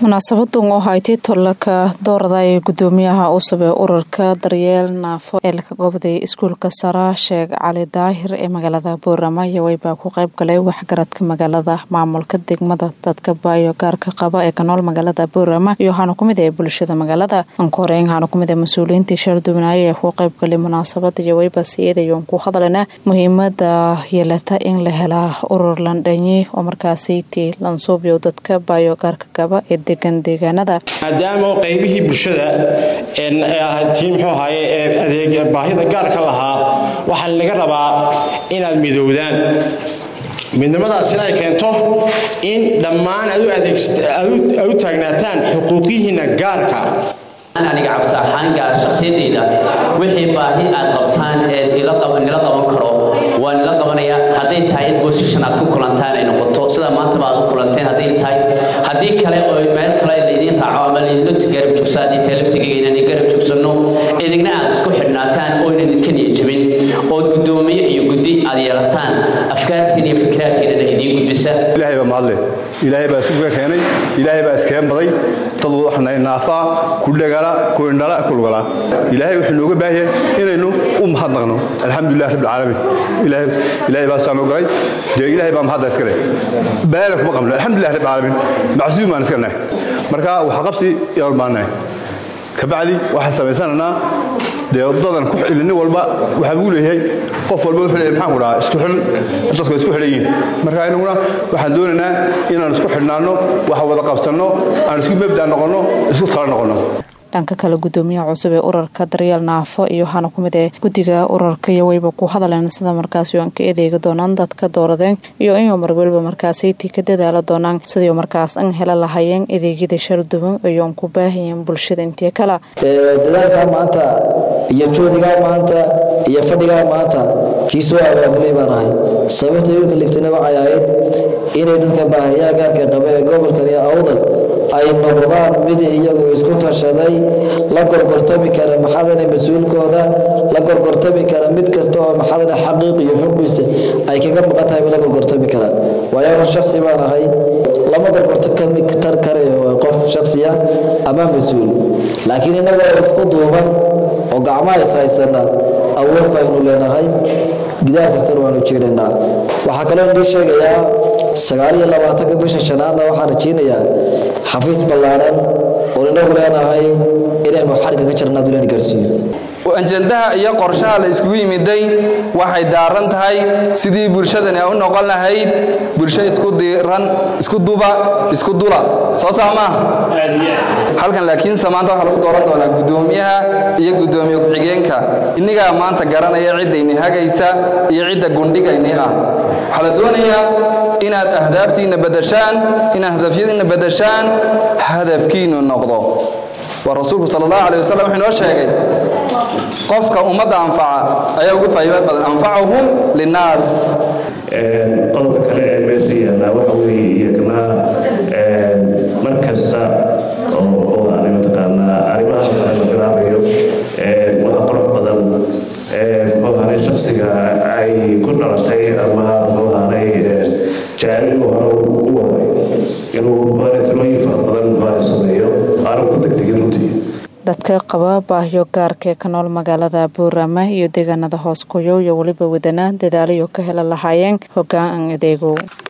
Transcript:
munaasabadan oo haytay tolaka doorada ee gudoomiyaha cusub ee ururka daryeel naafo ee laga goobday iskuulka sara sheekh cali daahir ee magaalada boorama yawey baa ku qayb galay waxgaradka magaalada maamulka degmada dadka baayo gaarka qaba ee kanool magaalada boorama iyo waxaana kumid ee bulshada magaalada ankoreyn waxaana kumid ee mas-uuliyiintii shardubnaaye ee ku qayb galay munaasabada yaweyba siyeedayoon ku hadalana muhiimada yeelata in la helaa urur landhanyi oo markaasi tii lansuubyo dadka baayo gaarka qaba ee degan deegaanada maadaama qaybihii bulshada tii muxuu ahaaye ee adeeg baahida gaarka lahaa waxaa laga rabaa inaad midowdaan midnimadaasina ay keento in dhammaan aad u taagnaataan xuquuqihiinna gaarka aniga cafta ahaan gaar shakhsiyadayda wixii baahi aad qabtaan eed nila qaban karo waa nila qabanaya hadday tahay in bosishan aad ku kulantaan ay noqoto sida maantaba aad u kulanteen hadday tahay haddii kale oo meel kale laydiin raaco ama laydinla garab joogsa haddii tahay laftigayga inaan garab joogsanno idigna aad isku xidhnaataan oo inan idinka niya jabin ood guddoomiye iyo guddi aad yeelataan afkaartiin iyo fikraadkiinana idiin gudbisa ilaahay baa mahadle ilaahay baa isuga keenay ilaahay baa iskeen baday dad waxna naafaa ku dhagala ku indhala ku lugala ilaahay wuxuu nooga baahan yahay inaynu u mahadnaqno alxamdulilah rabbil caalamiin ilaahay ilaahay baa saanoo galay dee ilaahay baa mahadda iska leh baala kuma qabno alxamdulilah rabbil caalamiin macsuum baan iska nahay marka waxa qabsi yaan baanahay kabacdi waxaan samaysanaynaa dee dadan ku nin walba waxaa buu leeyahay qof walba wuxuu leeyahay maxaan ku dhahaa isku xidhan dadku isku xidhan yihiin marka inaguna waxaan doonaynaa inaan isku xidhnaanno wax wada qabsanno aan isku mabda noqonno isku tala noqonno dhanka kale gudoomiyaha cusub ee ururka daryeel naafo iyo waxaana ku mid ee guddiga ururka iyo weyba ku hadaleen sida markaasi aan ka edeegi doonaan dadka dooradeen iyo inuu marwalba markaasi tii ka dadaala doonaan sidii markaas an hela lahayeen adeegyada sharduban iyoon ku baahayeen bulshada intii kale dadaalkaa maanta iyo joodigaa maanta iyo fadhigaa maanta kii soo abaabulay baan ahay sababta igu kaliftana waxay ahayd inay dadka baahayaa gaarka qaba ee gobolkan iyo awdal ay noqdaan mid iyagu isku tashaday la gorgortami kara maxadana mas-uulkooda la gorgortami kara mid kasta oo maxadana xaqiiq iyo xuggiisa ay kaga maqan tahay la gorgortami kara waayo anu shaksi baan ahay lama gorgortami tar karayo waa qof shaksiya ama mas-uul laakiin innagoo isku duuban oo gacmaha is haysana awood baynu leenahay gidaar kastana waanu jeedhanaa waxaa kaloo indii sheegayaa sagaal iyo labaatanka bisha shanaadna waxaan rajaynayaa xafiis ballaadhan oon inagu leenahay inaynu xadhigga ka jarnaa dulan gaarsiiyo ajandaha iyo qorshaha la iskugu yimiday waxay daaran tahay sidii bulshadani u noqon lahayd bulsho isku diiran isku duba isku dula soo saa maaha halkan laakiinse maanta waxaa lagu dooran doonaa guddoomiyaha iyo guddoomiye ku-xigeenka innigaa maanta garanaya ciddayni hagaysa iyo cidda gundhigayni ah waxaa la doonayaa inaad ahdaaftiinna badashaan inaad hadafyadiinna badashaan hadafkiinnu noqdo waa rasuulku sal allahu alay wasalam wuxuu inoo sheegay qofka ummadda anfaca ayaa ugu faa'iido badan anfacahum linnaas qodobka kale ee meesha yaallaa waxa weeye iyagna mar kasta oo aanay mataqaanaa arrimaha kale la bilaabayo waxa qurux badan muxuu ahaanay shaksiga ay ku dhalatay ama muxuu ahaanay jacayl hore u waday inuu maalintilooyin fara badan muxuu sameeyo aanu ku degdegin runtii dadka qaba baahyo gaarka ee ka nool magaalada boorama iyo deegaanada hoos kuyow iyo weliba wadana dadaalayo ka hela lahaayeen hoggaan an adeegow